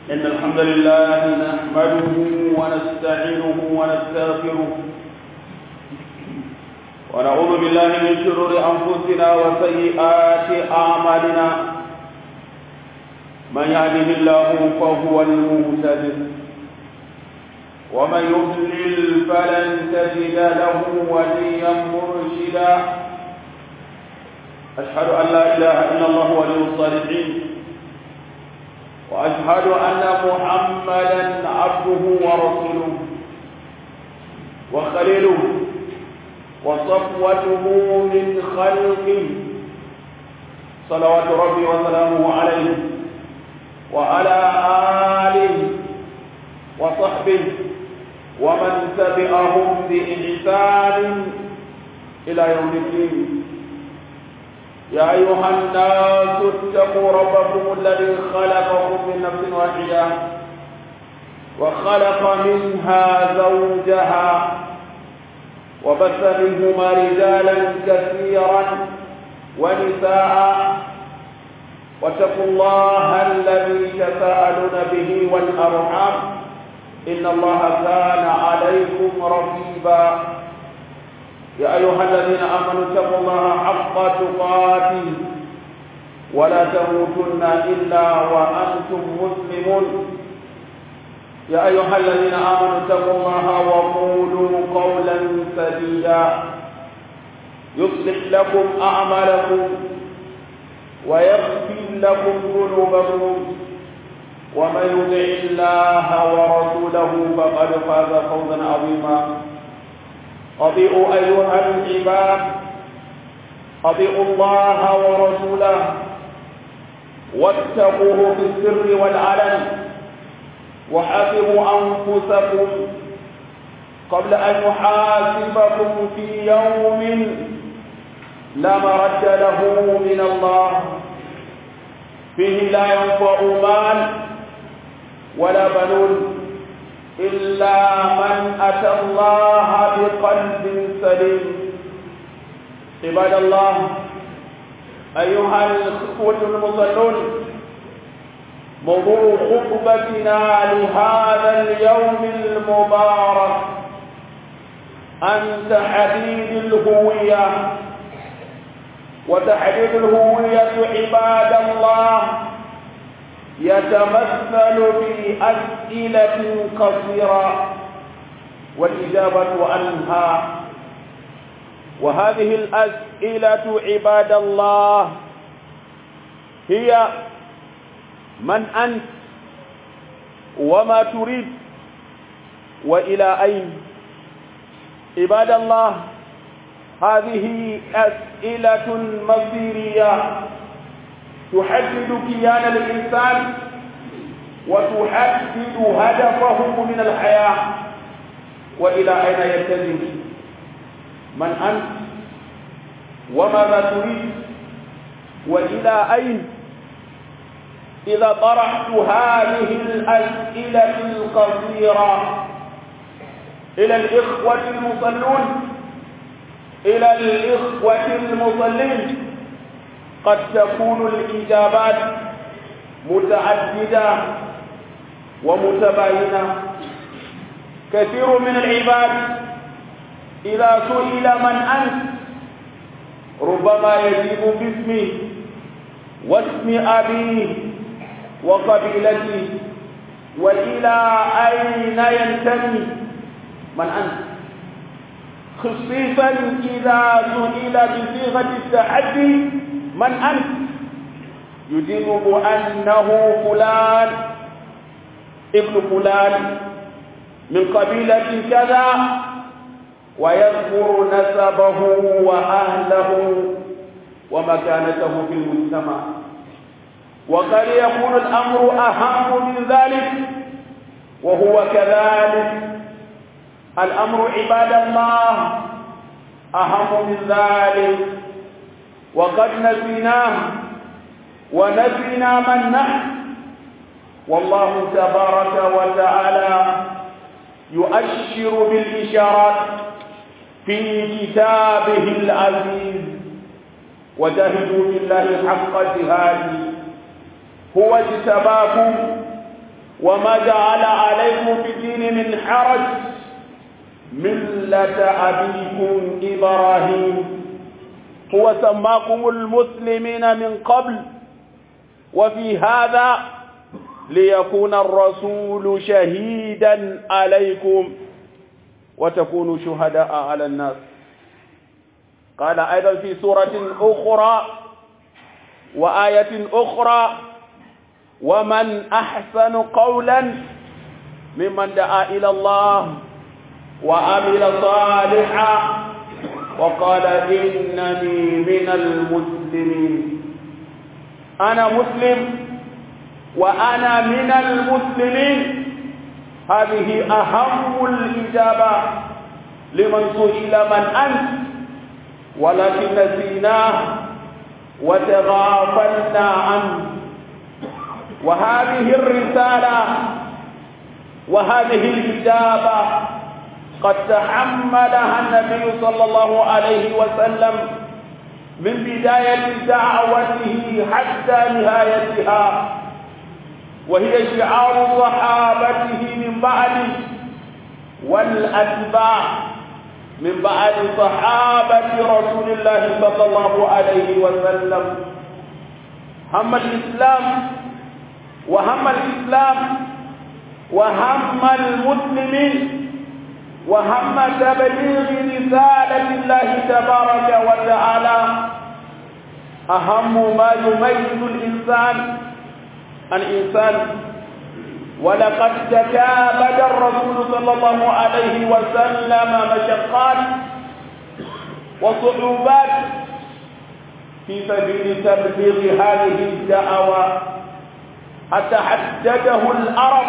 إن الحمد لله نحمده ونستعينه ونستغفره ونعوذ بالله من شرور أنفسنا وسيئات أعمالنا من يهده الله فهو المهتد ومن يضلل فلن تجد له وليا مرشدا أشهد أن لا إله إلا الله ولي الصالحين وأشهد أن محمدا عبده ورسوله وخليله وصفوته من خلقه صلوات ربي وسلامه عليه وعلى آله وصحبه ومن تبعهم بإحسان إلى يوم الدين يا أيها الناس اتقوا ربكم الذي خلقكم من نفس واحدة وخلق منها زوجها وبث منهما رجالا كثيرا ونساء واتقوا الله الذي تساءلون به والأرحام إن الله كان عليكم رقيبا يا أيها الذين آمنوا اتقوا الله حق تقاته ولا تموتن إلا وأنتم مسلمون يا أيها الذين آمنوا اتقوا الله وقولوا قولا سديدا يصلح لكم أعمالكم ويغفر لكم ذنوبكم ومن يطع الله ورسوله فقد فاز فوزا عظيما أطيعوا أيها العباد أطيعوا الله ورسوله واتقوه في السر والعلن وحاسبوا أنفسكم قبل أن يحاسبكم في يوم لا مرد له من الله فيه لا ينفع مال ولا بنون إلا من أتى الله بقلب سليم عباد الله أيها الإخوة المصلون موضوع خطبتنا لهذا اليوم المبارك عن تحديد الهوية وتحديد الهوية عباد الله يتمثل في أسئلة قصيرة والإجابة عنها وهذه الأسئلة عباد الله هي من أنت وما تريد وإلى أين عباد الله هذه أسئلة مصيرية تحدد كيان الإنسان وتحدد هدفه من الحياة وإلى أين يتجه من أنت وماذا تريد وإلى أين إذا طرحت هذه الأسئلة القصيرة إلى الإخوة المصلون إلى الإخوة المصلين قد تكون الإجابات متعددة ومتباينة كثير من العباد إذا سئل من أنت ربما يجيب باسمه واسم أبيه وقبيلته وإلى أين ينتمي من أنت خصيصا إذا سئل بصيغة التحدي من أنت يجيب بأنه فلان ابن فلان من قبيلة كذا ويذكر نسبه وأهله ومكانته في المجتمع وقد يكون الأمر أهم من ذلك وهو كذلك الأمر عباد الله أهم من ذلك وقد نسيناه ونسينا من نحن والله تبارك وتعالى يؤشر بالإشارات في كتابه العزيز وجاهدوا بالله حق جهاده هو اجتباكم وما جعل عليكم في الدين من حرج ملة أبيكم إبراهيم هو سماكم المسلمين من قبل وفي هذا ليكون الرسول شهيدا عليكم وتكونوا شهداء على الناس قال أيضا في سورة أخرى وآية أخرى ومن أحسن قولا ممن دعا إلى الله وعمل صالحا وقال إنني من المسلمين أنا مسلم وأنا من المسلمين هذه أهم الإجابة لمن سئل من أنت ولكن نسيناه وتغافلنا عنه وهذه الرسالة وهذه الإجابة قد تحملها النبي صلى الله عليه وسلم من بداية دعوته حتى نهايتها وهي شعار صحابته من بعده والأتباع من بعد صحابة رسول الله صلى الله عليه وسلم هم الإسلام وهم الإسلام وهم المسلمين وهم تبليغ رسالة الله تبارك وتعالى أهم ما يميز الإنسان الإنسان ولقد تكابد الرسول صلى الله عليه وسلم مشقات وصعوبات في سبيل تبليغ هذه الدعوة حتى حدده العرب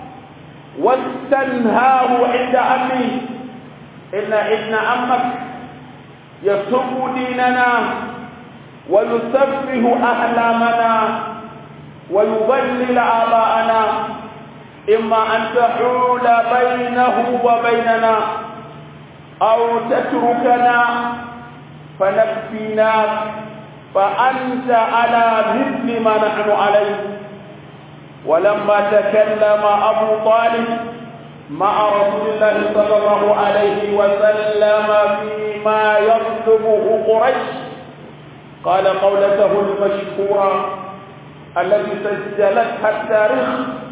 واستنهاه عند أمه إن ابن عمك يسب ديننا ويسفه أحلامنا ويضلل آباءنا إما أن تحول بينه وبيننا أو تتركنا فنكفيناك فأنت على مثل ما نحن عليه ولما تكلم أبو طالب مع رسول الله صلى الله عليه وسلم فيما يطلبه قريش قال قولته المشهورة التي سجلتها التاريخ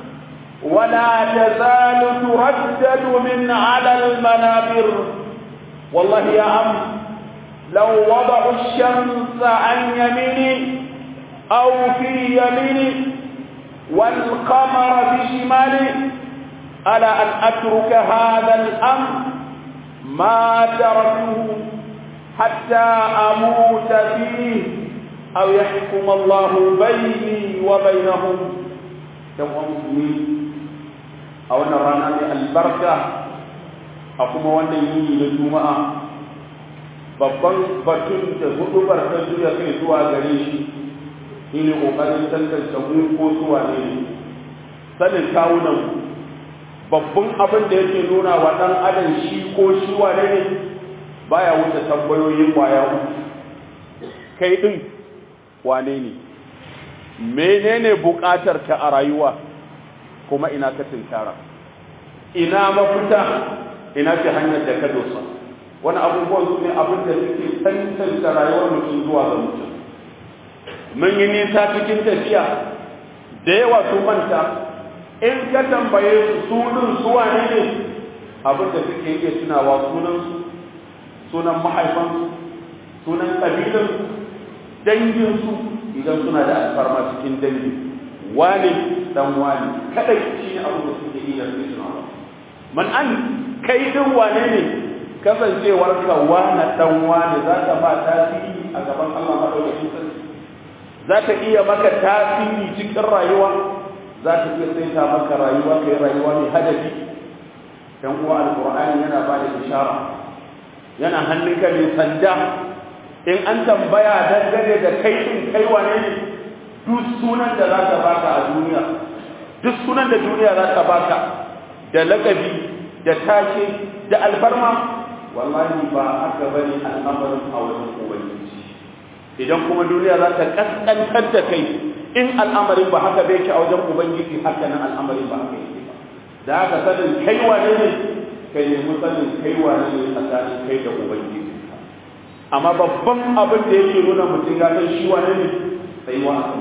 ولا تزال تردد من على المنابر والله يا عم لو وضعوا الشمس عن يميني أو في يميني والقمر بشمالي ألا أن أترك هذا الأمر ما تركته حتى أموت فيه أو يحكم الله بيني وبينهم كم مسلمين a wannan rana mai albarka a kuma wannan yini na juma'a babban batun da hudubar ta juya kai zuwa gare shi shine kokarin tantance mu ko zuwa ne sanin kawunan babban abin da yake nuna wa dan adam shi ko shi wane ne baya wuce tambayoyin kwaya uku kai din wane ne menene bukatar ka a rayuwa kuma ina ka tinkara ina mafita ina ce hanyar da ka dosa wani abubuwan su ne abin da suke tantance rayuwar mutum zuwa ga mutum mun yi nisa cikin tafiya da yawa su manta in ka tambaye su su din su wane ne abin da suke iya tunawa sunan su sunan mahaifansu sunan kabilansu danginsu idan suna da alfarma cikin dangi wane dan wani kadai shi ne abu da suke iya tunawa man an kai din wane ne kasancewar ka wane dan wane za ka ba tasiri a gaban Allah madaukakin sarki za ta iya maka tasiri cikin rayuwa za ta iya saita maka rayuwa kai rayuwa mai hadafi dan uwa alqur'ani yana ba da ishara yana hannunka mai sanda in an tambaya dangane da kai din kai wane ne duk sunan da za ka baka a duniya duk sunan da duniya za ta baka da lakabi da take da alfarma wallahi ba haka bane al'amarin a wajen ubangiji idan kuma duniya za ta kaskantar da kai in al'amarin ba haka bai ki a wajen ubangiji haka nan al'amarin ba haka yake ba da haka sanin kai wane ne kai ne sanin kai wane ne tsakanin kai da ubangiji amma babban abin da yake nuna mutum ya san shi wane ne sai wa a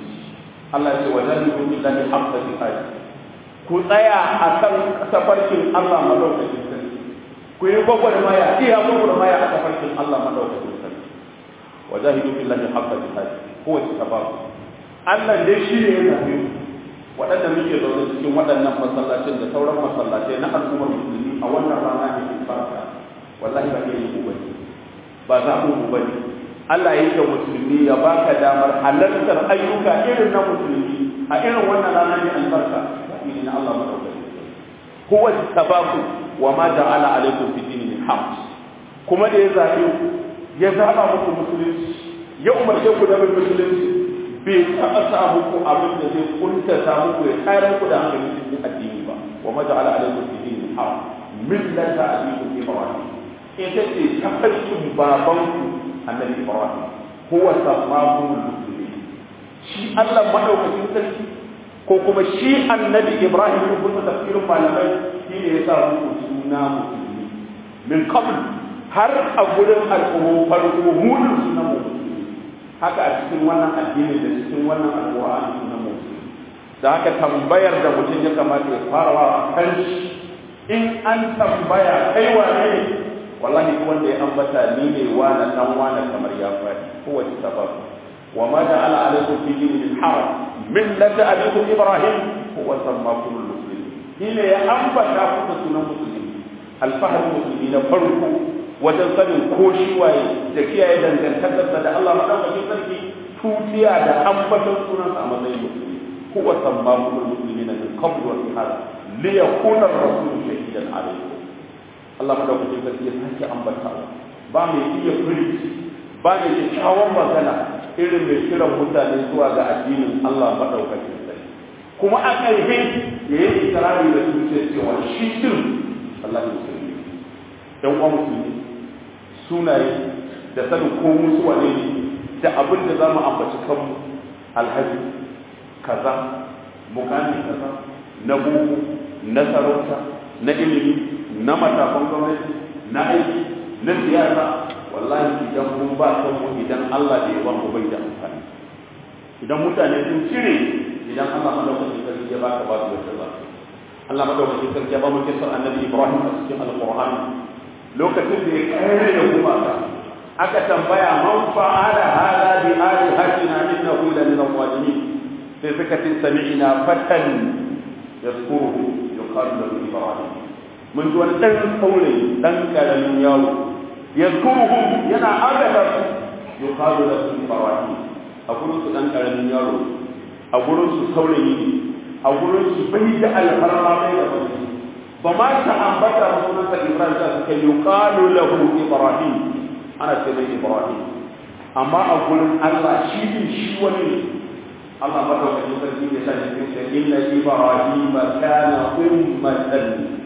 Allah ya ce wa jahilun billahi haqqa jihadi ku tsaya akan safarkin Allah madaukakin sarki ku yi gwagwarmaya iya gwagwarmaya a tafarkin Allah madaukakin sarki wa jahidu billahi haqqa jihadi ko wace sababu Allah dai shi ne ya zabe waɗanda muke zaune cikin waɗannan masallacin da sauran masallacai na al'ummar musulmi a wannan rana ne barka wallahi ba ke yi ku bane ba za mu mu bane Allah ya yi ga musulmi ya baka damar halartar ayyuka irin na musulmi a irin wannan rana ne albarka ne na Allah madaukakin sarki huwa sababu wa ma ja'ala alaikum fi dini min haqq kuma da ya zabe ya zaba muku musulunci ya umarce ku da bin musulunci bai taɓa sa muku abin da zai kuntata muku ya tayar ku da hankali cikin addini ba wa ma ja'ala alaikum fi dini min haqq millata abikum ibrahim ita ce tafarkin babanku annabi ibrahim huwa sammakum muslimin shi Allah madaukakin sarki ko kuma shi annabi ibrahim ya kuma tafsirin malamai shi ne ya sa muku suna musulmi min qabl har a gurin al'ummu farko munin suna musulmi haka a cikin wannan addini da cikin wannan alqur'ani suna musulmi da haka tambayar da mutum ya kamata ya fara wa kan in an tambaya kai wane ne wallahi wanda ya ambata ni ne wani dan wani kamar ya faɗi kowace sababu وما جعل عليكم في دين من حرج ملة أبيكم إبراهيم هو سماكم المسلمين هنا يا أنبا كافة سنة مسلمين الفهد المسلمين فرقوا وتنصل كوشي واي تكيا إذا تنتكت da Allah madaukakin sarki tutiya da ambatan sunan a matsayin musulmi huwa sammakum almuslimina min qabl wa fi hada li yakuna ar-rasul shahidan alaykum Allah madaukakin sarki ya sake ambatawa ba mai iya furici ba mai kyakkyawan magana irin mai kiran mutane zuwa ga addinin Allah maɗaukakin sarki kuma a ƙarfe ya yi ikirari da zuciya cewa shi din Allah ya musulmi dan uwa musulmi sunaye da sanin ko musu wane ne da abin da za mu ambaci kanmu alhaji kaza mukami kaza na boko na sarauta na ilimi na matakan gwamnati na aiki na siyasa wallahi idan mun ba kanmu idan Allah bai ba mu bai da amfani idan mutane sun cire idan Allah madaukakin sarki ya baka ba su wata ba Allah madaukakin sarki ya ba mu kisar annabi Ibrahim a cikin alqur'ani lokacin da ya kare da gumaka aka tambaya man fa'ala hada bi alihatina innahu la min al-zalimin sai suka ce sami'na fatan yazkuruhu yuqalu lahu Ibrahim mun ji wani dan saurayi dan karamin yaro yadkuruhum yana agada su yuqalu lahu ibrahim a gurin su dan karamin yaro a gurin su saurayi ne a gurin su bai da alfarma mai da wani ba ma ta ambata sunan sa ibrahim da suka yuqalu lahu ibrahim ana ce mai ibrahim amma a gurin Allah shi din shi wani ne Allah ba da wani sarki ne sai ya ce inna ibrahim kana ummatan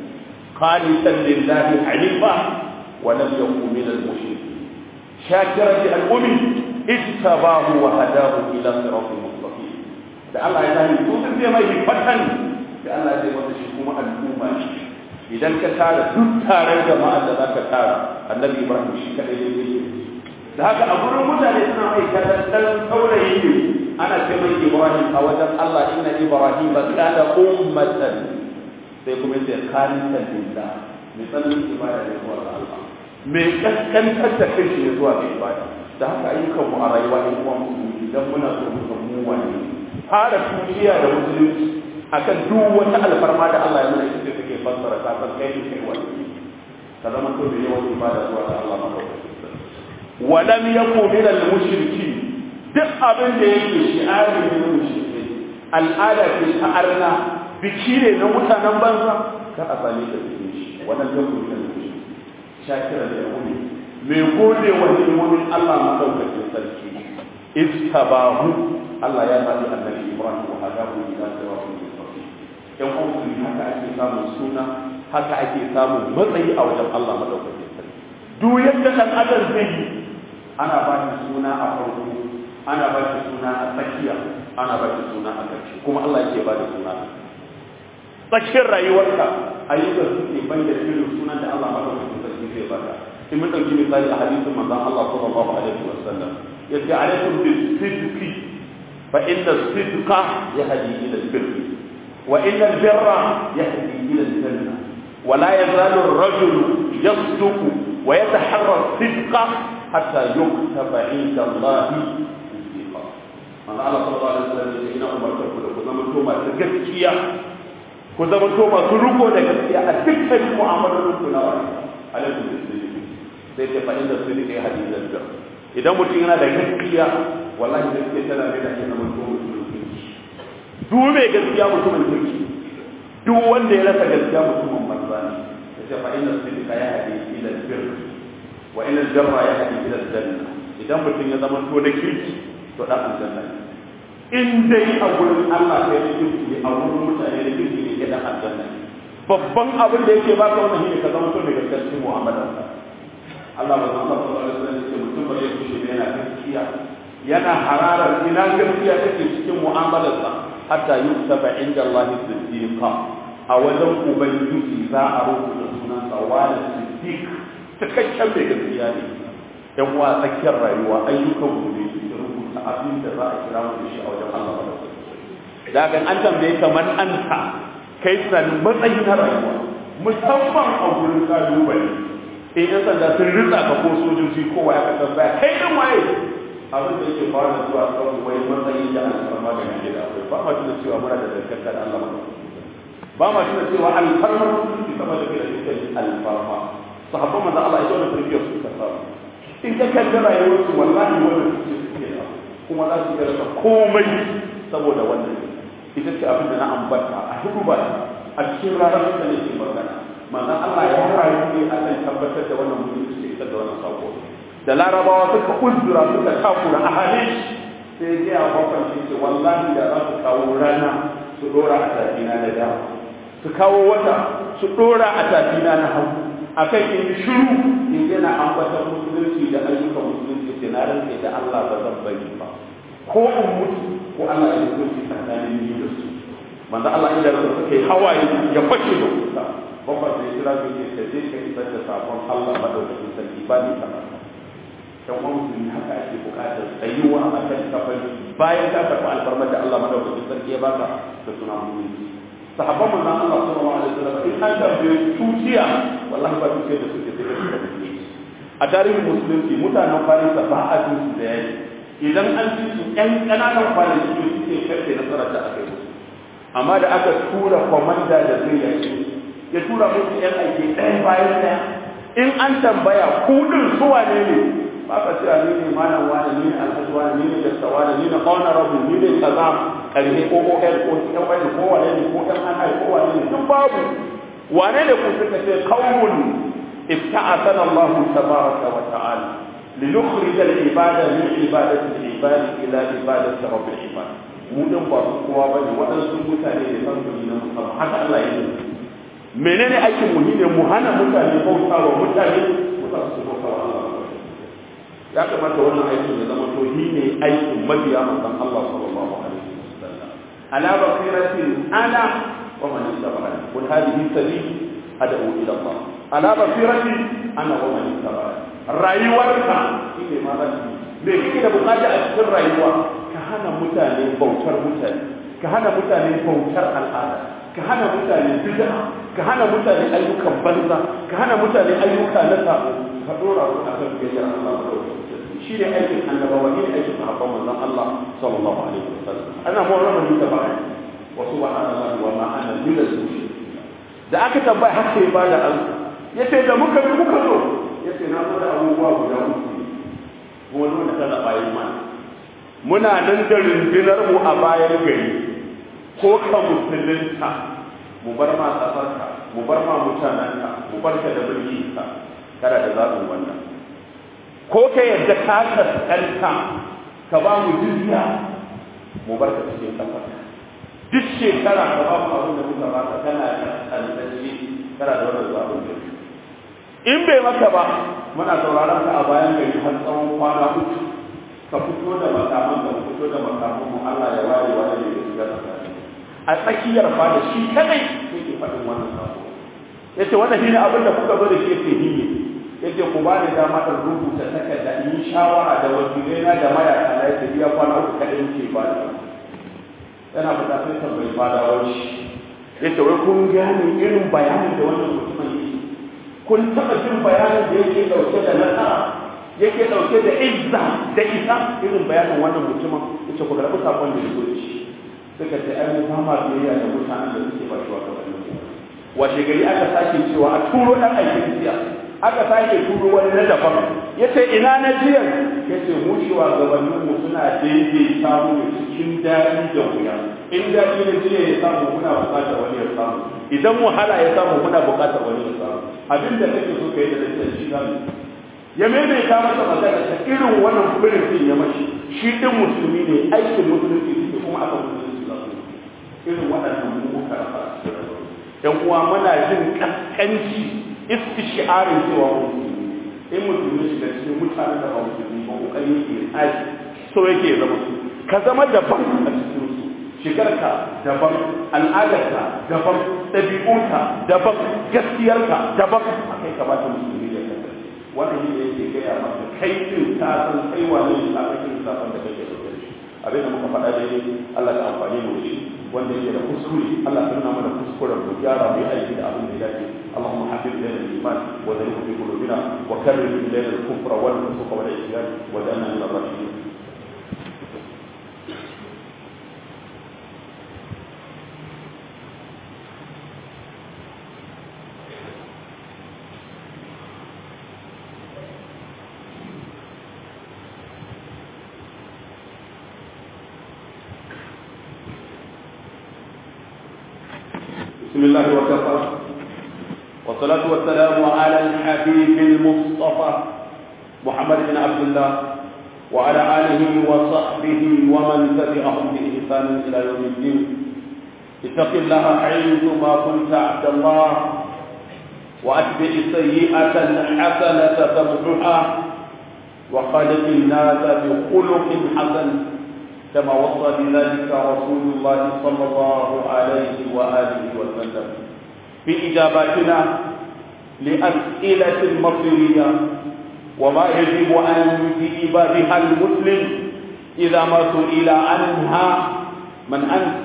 qanitan lillahi hanifa ولم يكن من المشركين شاكرا للأم اجتباه وهداه إلى صراط مستقيم da Allah ya sani to sun zai mai fatan da Allah zai masa shi kuma al'umma shi idan ka tara duk taron jama'a da zaka tara annabi Ibrahim shi kadai ne yake da haka a gurin mutane suna mai kallon dan saurayi ne ana ce mai Ibrahim a wajen Allah inna Ibrahim kana ummatan sai kuma yace qanitan lillah mai tsananin ibada ne zuwa ga Allah mai kaskantar da kai ne zuwa ga ibada da haka ayyukan mu a rayuwa in kuma musulmi idan muna so mu san mu wani fara tuciya da musulunci akan duk wata alfarma da Allah ya nuna ita take fassara ta san kai kai wani ka zama to da yawan ibada zuwa ga Allah madaukakin wa lam yakun min al mushriki duk abin da yake shi'ari ne na mushriki al'ada ce ta arna biki ne na mutanen banza kar a same ta cikin shi wannan yakun min al mushriki shakira da yahudi mai gode wa hikimomin Allah madaukakin sarki istabahu Allah ya zaɓi annabi Ibrahim wa hadahu ila siratin mustaqim yan uwan haka ake samun suna haka ake samun matsayi a wajen Allah madaukakin sarki duk yadda dan adam zai yi ana ba shi suna a farko ana ba shi suna a tsakiya ana ba shi suna a ƙarshe kuma Allah yake ba da suna tsakiyar rayuwarka ayyukan suke bayyana irin sunan da Allah madaukakin sarki zai baka in mun ɗauki misali a hadisin manzon Allah sallallahu alaihi wasallam yace alaikum bis-sidqi fa inna as-sidqa yahdi ila al-birr wa inna al-birra yahdi ila al-janna wa la yazalu ar-rajulu yasduqu wa yataharra as-sidqa hatta yuktaba 'inda Allah siddiqa manzo Allah sallallahu alaihi wasallam yace ina umarta ku da ku zama to masu gaskiya ku zama to masu riko da gaskiya a dukkan mu'amalolin ku na rayuwa alaikum bis-sidqi sai ta fa'in da su rike hadisan da idan mutum yana da gaskiya wallahi gaskiya tana mai da shi na mutum mutumin kirki duk mai gaskiya mutumin kirki duk wanda ya rasa gaskiya mutumin banza ne ya ce fa'in da su rike ya hadi ila bir wa ila jarra ya hadi ila janna idan mutum ya zama to na kirki to dan aljanna ne in dai a gurin Allah kai da kirki a gurin mutane da kirki ne ke dan aljanna ne babban abin da yake baka wannan shine ka zama to mai gaskiyar mu'amalarka Allah ba zan faɗa wani sanin ce mutum ba zai kushe da yana gaskiya yana hararar ina gaskiya take cikin mu'amalarsa hatta yuktaba inda Allah siddiqa a wajen ubangiji za a rubuta sunan sa wani siddiq cikakken mai gaskiya ne yan uwa tsakiyar rayuwa ayyukan mu ne su rubuta abin da za a kira mu da shi a wajen Allah ba da ga an tambaye kamar anta kai tunanin matsayi na rayuwa musamman a gurin kalubale in yan sanda sun ritsa ka ko sojoji kowa ya kasar baya kai ɗin waye abin da yake fara zuwa kan wai matsayi da alfarma da nake da akwai ba ma tuna cewa muna da dangantaka da Allah ba ba ma tuna cewa alfarma sun fi sama da kai da dukkan alfarma sahabban manzo Allah ya zauna tarbiyyar su ka samu in ka kalli rayuwar su wallahi wannan suke suke da kuma za su ga rasa komai saboda wannan ita ce abin da na ambata a hudu ba a cikin ranar da nake magana manzon Allah ya rayu ne akan tabbatar da wannan mutum su isar da wannan sako da larabawa suka uzura suka takura a halin sai ya ga bakon shi ce wallahi da za su kawo rana su dora a tafina da dama su kawo wata su dora a tafina na hagu akan in shiru in yana ambatan musulunci da ayyukan musulunci ce na rantse da Allah ba zan bari ba ko in mutu ko Allah ya hukunci tsakanin ni da su manzo Allah idan suka yi hawaye ya fashe da kuka babban sai kira su ke ka je ka isar da sabon Allah madaukakin sarki ba ni ta masa dan uwan musulmi haka ake bukatar tsayuwa a kan kafin bayan ka karɓi alfarmar da Allah madaukakin sarki ya baka da suna musulunci sahabban manzon Allah sallallahu alaihi wasallam in an tambaye tuciya wallahi ba tuciya da suke sai da musulunci a tarihin musulunci mutanen Farisa ba a jin su da yayi idan an ji su ƴan ƙananan kwanaki ne suke karfe nasarar da aka yi musu amma da aka tura kwamanda da zai yaki ya tura musu yan aiki ɗaya bayan ɗaya in an tambaya kudin su wane ne ba ka cewa ni ne malam wani ni ne alhaji wani ni ne dasta wani ni ne honorable ni ne kaza karhe ko ko ɗan ko ɗan wani ko wane ne ko ɗan an ko wane ne duk babu wane ne ku suka ce qaumun ibta'athana Allah tabaraka wa ta'ala لنخرج العبادة من عبادة العباد إلى عبادة رب العباد mu din ba su kowa bane waɗansu mutane ne san kuli na musamman haka Allah ya yi menene aikin mu ne mu hana mutane bauta wa mutane mu sa su bauta wa Allah ya kamata wannan aikin ya zama to shi ne aikin mabiya manzon Allah sallallahu alaihi wasallam ala basiratin ana wa man ittaba'ani qul hadhihi sabili ad'u ila Allah ala basiratin ana wa man ittaba'ani rayuwarka shine ma zaki me kike da bukata a cikin rayuwa ka hana mutane bautar mutane ka hana mutane bautar al'ada ka hana mutane bid'a ka hana mutane ayyukan banza ka hana mutane ayyuka na sabo ka dora su akan gayyar Allah shi ne aikin annabawa ne aikin sahabban manzon Allah sallallahu alaihi wasallam ana mu'amala da ba wa subhanallahi wa ma ana bil da aka tambaya har sai ba da an yace da muka bi muka zo yace na zo da abubuwa guda uku kuma dole ta da bayan mana muna nan da rundunar mu a bayan gari ko ka musulunta mu bar ma tsafarka mu bar ma mutanenka mu bar ka da mulki ka kada da zaɓin wannan ko ka yadda ka kaskanta ka ba mu jizya mu bar ka cikin tsafarka duk shekara ka ba mu abin da muka ba ka kana kaskantacce kana da wannan zaɓin da in bai maka ba muna sauraron ka a bayan gari har tsawon kwana uku ka fito da makaman ka fito da makaman mu Allah ya ware a tsakiyar fada shi kadai yake faɗin wannan sako yace wannan shine abin da kuka zo da shi yake hiye yace ku ba ni dama in rubuta takarda in yi shawara da wakilai na da mayaka na yace biya kwana uku kadai yake ba da yana fita sai tambayi fadawar shi yace wai kun gane irin bayanin da wannan mutumin yake kun taɓa jin bayanin da yake ɗauke da nasara yake ɗauke da izza da isa irin bayanin wannan mutumin yace ku karɓi sakon da ya zo da shi suka ce ai mu fama biyayya da mutanen da suke ba shi wa gabanin washe gari aka sake cewa a turo ɗan aikin jiya aka sake turo wani na daban ya ce ina na jiya ya ce mu cewa gabaninmu suna daidaita mu cikin daɗi da wuya in daɗi na jiya ya samu muna buƙatar wani ya samu idan wahala ya samu muna buƙatar wani ya samu abin da kake so ka yi da lantar shi zamu ya maimaita masa magana ta irin wannan birnin ya mashi shi ɗin musulmi ne aikin musulunci suke kuma aka musulunci za su irin waɗannan mu muka rasa yan uwa muna jin kaskanci istishiarin cewa musulmi in musulmi shiga cikin mutanen da ba musulmi ba kokari yake tsari so yake zama su ka zama daban a cikin su shigarka daban al'adarka daban ɗabi'unka daban gaskiyarka daban a kai kamata musulmi ya kasance wannan shi yake gaya maka kai din ka san kai wane ne a kai lissafin da kake da shi abin da muka faɗa daidai Allah ka amfani mu da shi wanda yake da kuskure Allah ya nuna mana kuskuren mu gyara mu yi aiki da abin da ya dace اللهم حبب الينا الايمان وزينه في قلوبنا وكرر الينا الكفر والفسوق والعصيان واجعلنا من الراشدين بسم الله وكفى والصلاة والسلام على الحبيب المصطفى محمد بن عبد الله وعلى آله وصحبه ومن تبعهم بإحسان إلى يوم الدين اتق الله حيثما كنت عبد الله وأتبع السيئة الحسنة تمحها وخالق الناس بخلق حسن كما وصى بذلك رسول الله صلى الله عليه وآله وسلم في إجاباتنا لأسئلة مصيرية وما يجب أن يجيب بها المسلم إذا ما سئل عنها من أنت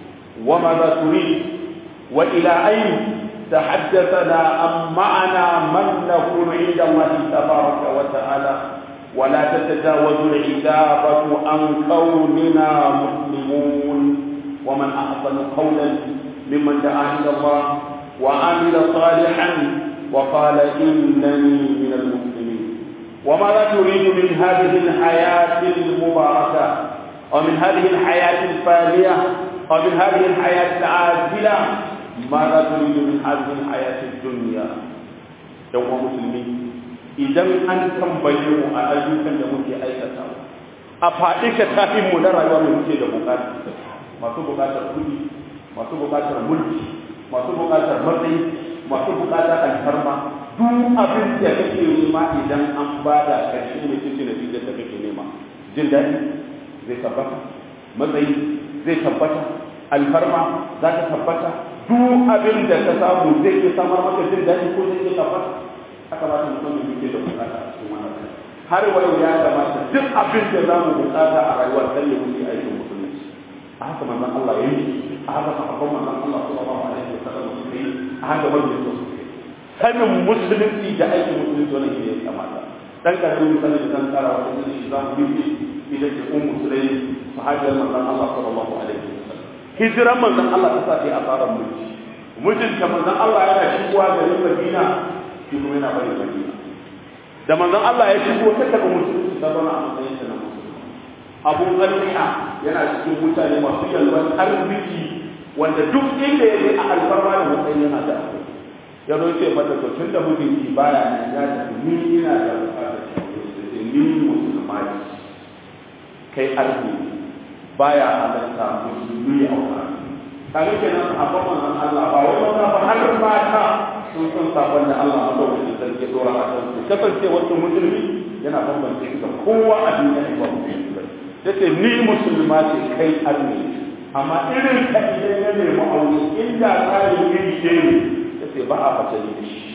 وماذا تريد وإلى أين تحدثنا أم معنا من نكون عند الله تبارك وتعالى ولا تتجاوز العتابة عن كوننا مسلمون ومن أحسن قولا ممن دعا إلى الله وعمل صالحا وقال إنني من المسلمين وماذا تريد من هذه الحياة المباركة ومن هذه الحياة الفانية ومن هذه الحياة العاجلة ماذا تريد من هذه الحياة الدنيا يوم مسلمين idan an tambaye mu a ayyukan da muke aikata a faɗi ka tafin mu na rayuwa mai muke da bukata masu bukatar kuɗi masu bukatar mulki masu bukatar matsayi masu bukatar alfarma duk abin da kake nema idan an bada karshe ne cikin natijar da kake nema jin daɗi zai tabbata matsayi zai tabbata alfarma za ta tabbata duk abin da ka samu zai iya samar maka jin daɗi ko zai iya tabbata haka ba ta musamman yake da bukata a cikin wannan har wayo ya kamata duk abin da za mu bukata a rayuwar dan ya wuce aikin musulunci a haka manzon Allah ya yi a haka sahabban manzon Allah sallallahu alaihi wasallam su yi a haka wanda su su yi sanin musulunci da aikin musulunci wannan ne ya kamata dan karamin misalin da zan kara wa shi za mu yi ita ce ummu sulaim sahabiyar manzon Allah sallallahu alaihi wasallam hijiran manzon Allah ta sa ta a tsarin mulki mijinta manzon Allah yana shigowa garin Madina shi kuma yana bari madina da manzon Allah ya shigo ta daga musulunci ta zauna a matsayin ta na musulmi abu zalmiha yana cikin mutane masu yalwan arziki wanda duk inda ya je a alfarma da matsayin yana da abu ya zo ce mata to tun da mijinki baya nan ya tafi ni ina da bukatar shawarar ni musulma ce kai arziki baya halatta musulmi a wani kaga kenan sahabban manzon Allah ba wai maza ba har mata sun san sabon da Allah madaukakin sarki dora a kan su kasance wasu musulmi yana bambance da kowa a duniya ne ba musulmi ba yace ni musulma ce kai arni amma irin ka idan ya nemi aure inda tsarin iri ɗaya ne ya ce ba a fasali da shi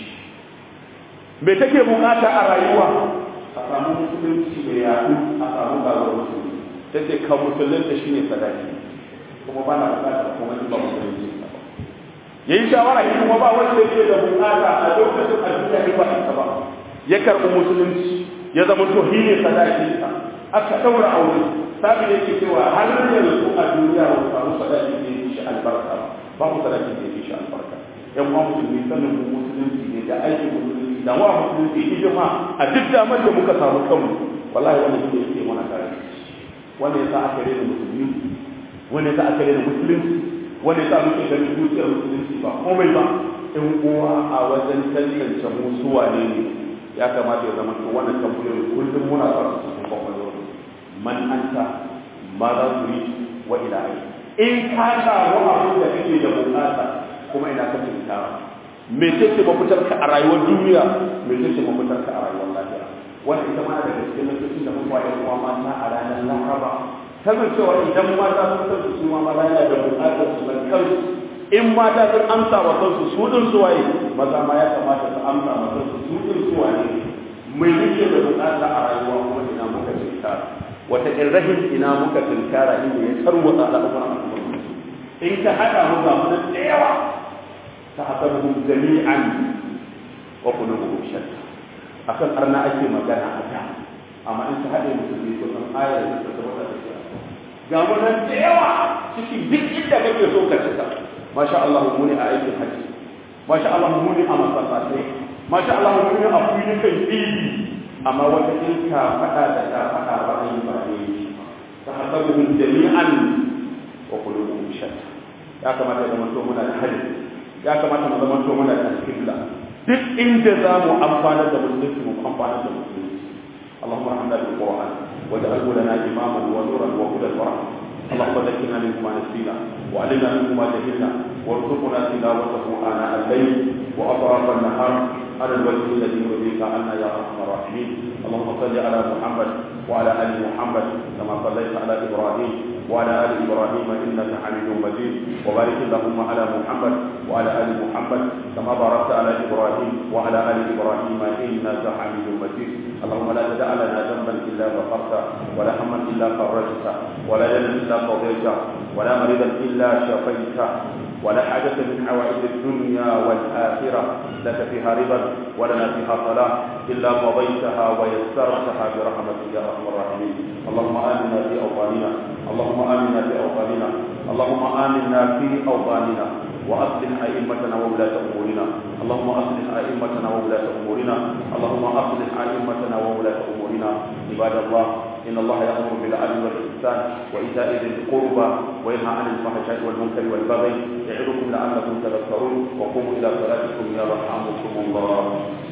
me take bukata a rayuwa a samu musulunci da yaɗu a samu ƙaruwar musulunci ta ce ka musulunta shi ne sadaki kuma ba na bukata kuma ba musulunci ba ya yi shawara shi kuma ba wanda yake da bukata a lokacin addini ya ba ita ba ya karɓi musulunci ya zama to shi ne sadakinsa aka ɗaura aure sabi da yake cewa har yanzu a duniya ba samu sadaki da yake shi albarka ba mu sadaki da yake shi albarka yan uwa musulmi sanin musulunci ne da aikin musulunci da wa musulunci hijima a duk damar da muka samu kanmu wallahi wannan shi yake mana kare wanda yasa aka rena musulmi wanda yasa aka rena musulunci wanda yasa muke ganin dukiyar musulunci ba komai ba in uwa a wajen tantance mu su wane ne ya kamata ya zama to wannan tambayoyi kullum muna sa su cikin kwakwalwar man anta ma za su yi wa ila ai in ka samu abin da kake da bukata kuma ina ka tuntara me ce mafitar ka a rayuwar duniya me ce mafitar ka a rayuwar lafiya wanda ita ma daga cikin lokacin da muka yi kuma mata a ranar laraba kamar cewa idan mata sun san su ma maza yana da bukatar su ban kansu in mata sun amsa wa kansu su din su waye maza ma ya kamata su amsa wa kansu su din su waye mai yake da bukata a rayuwa kuma ina muka tunkara wata irrahin ina muka tunkara inda ya tarwata al'amuran al'umma in ka hada mu ga mun da yawa ta hasabuhum jami'an wa qulubuhum shatta akan arna ake magana a da amma in ka hade musulmi ko san ayar da ta tabbata da shi ga mun da yawa cikin duk inda kake so ka cika masha Allah mu ne a aikin haji masha Allah mu ne a masallatai masha Allah mu ne a filin kan idi amma wata in ka faɗa da ka faɗa ba a yi ba ne ta hasabuhum jami'an wa qulubuhum shatta ya kamata ya zama to muna da hali ya kamata mu zama to muna da kibla duk inda za mu amfana da musulunci mu amfana da musulunci اللهم ارحمنا بالقران واجعله لنا اماما ونورا وهدى ورحمه اللهم ذكرنا منه ما نسينا وعلمنا منه ما جهلنا وارزقنا تلاوته اناء الليل واطراف النهار على الوجه الذي يرضيك عنا يا ارحم الراحمين اللهم صل على محمد وعلى ال محمد كما صليت على ابراهيم وعلى ال ابراهيم انك حميد مجيد وبارك اللهم على محمد وعلى ال محمد كما باركت على ابراهيم وعلى ال ابراهيم انك حميد مجيد اللهم لا تدع لنا ذنبا الا غفرته ولا هما الا فرجته ولا دنا الا قضيته ولا مريضا الا شفيته ولا حاجة من حوائج الدنيا والآخرة لك فيها رضا ولنا فيها صلاة إلا قضيتها ويسرتها برحمتك يا أرحم الراحمين اللهم آمنا في أوطاننا اللهم آمنا في أوطاننا اللهم آمنا في أوطاننا وأصلح أئمتنا وولاة أمورنا اللهم أصلح أئمتنا وولاة أمورنا اللهم أصلح أئمتنا وولاة أمورنا عباد الله إن الله يأمر بالعدل والإحسان وإيتاء ذي القربى وينهى عن الفحشاء والمنكر والبغي يعظكم لعلكم تذكرون وقوموا إلى صلاتكم يرحمكم الله